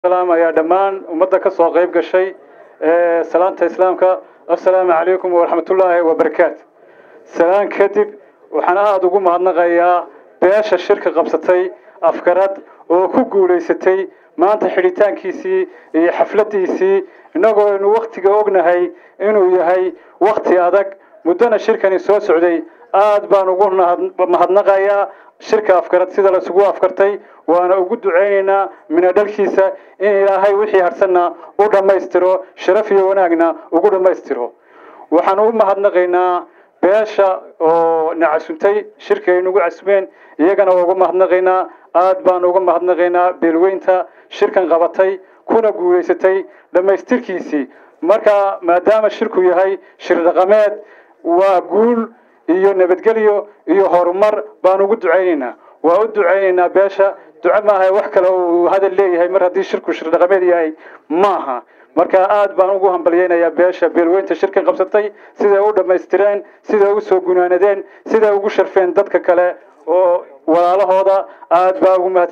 ayaa dhammaan ummadda ka soo qayb gashay salaanta islaamka assalaamu calaykum waraxmatullaahi wabarakaatu salaan kadib waxaan aada ugu mahadnaqayaa beesha shirka qabsatay afkarad oo ku guulaysatay maanta xidhitaankiisii iyo xafladdiisii innagoo aynu wakhtiga ognahay inuu yahay wakhti adag muddona shirkani soo socday aad baan ugu mahadnaqayaa shirka afkarad sida laisugu afkartay waana ugu ducaynaynaa minadhalkiisa in ilaahay wixii harsanna u dhammaystiro sharaf iyo wanaagna ugu dhammaystiro waxaan u mahadnaqaynaa beesha oo na casuntay shirka ay nagu casumeen iyagana waa uga mahadnaqaynaa aad baan uga mahadnaqaynaa beelweynta shirkan qabatay kuna guulaysatay dhammaystirkiisii marka maadaama shirku yahay shir dhaqameed waa guul iyo nabadgelyo iyo horumar baan ugu ducaynaynaa waa u ducaynaynaa beesha duco maaha wax kale uu hadal leeyahay mar haddii shirku shir dhaqameed yahay maaha marka aad baan ugu hambalyaynayaa beesha beelweynta shirkan qabsatay siday u dhammaystireen siday u soo gunaanadeen siday ugu sharfeen dadka kale oo walaalahooda aad baa ugu mahad